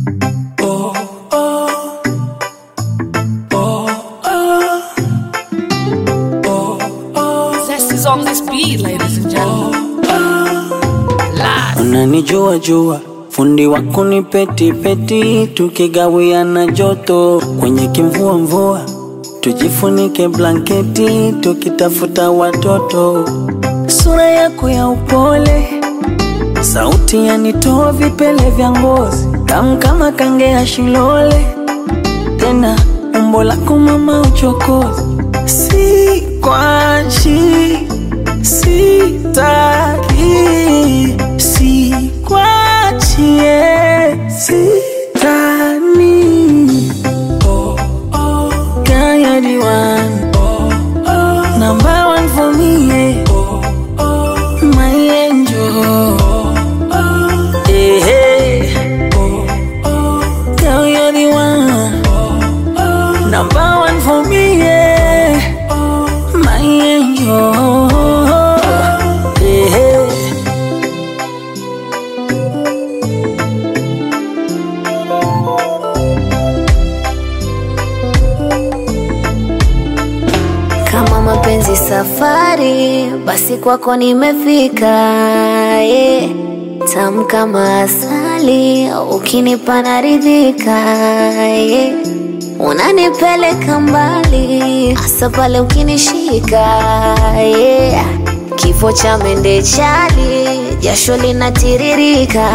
Zest is on this beat, ladies and gentlemen. Live. Unanijua jua fundi wako ni peti peti, tukigawiana joto kwenye kimvua mvua, tujifunike blanketi tukitafuta watoto. Sura yako ya upole, sauti yanitoa vipele vya ngozi, tamu kama kange ya shilole, tena umbo lako mama uchokozi, si kwachi sitaki sikwachie sitani kayadiwan number one for me yeah. my angel hey, hey. Girl, you're the one number one for me yeah. my angel hey, hey. Kama mapenzi safari, basi kwako nimefika. Yeah. Tamu kama asali, ukinipa naridhika. Yeah. Unanipeleka mbali, hasa pale ukinishika. Yeah. Kifo cha mende chali, jasho linatiririka.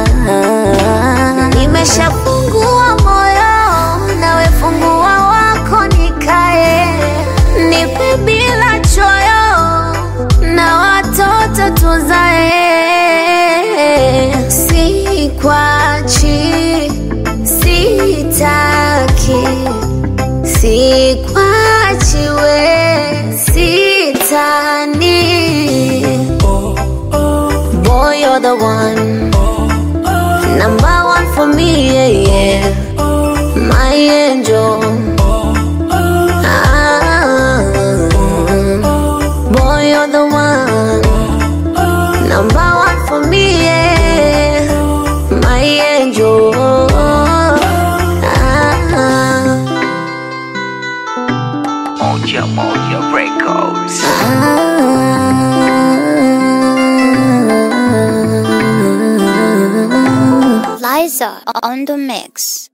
Nimeshafungua moyo, nawe fungua wako nikae nipe bila choyo na watoto tuzae, sikwachi, sitaki, sikwachi we, sitani. Boy, you're the one, number one for me, yeah, yeah. my angel. Ah, boy, you're the one, number one for me, yeah. my angel. Ah, Moja Moja Records. ah. Liza on the mix.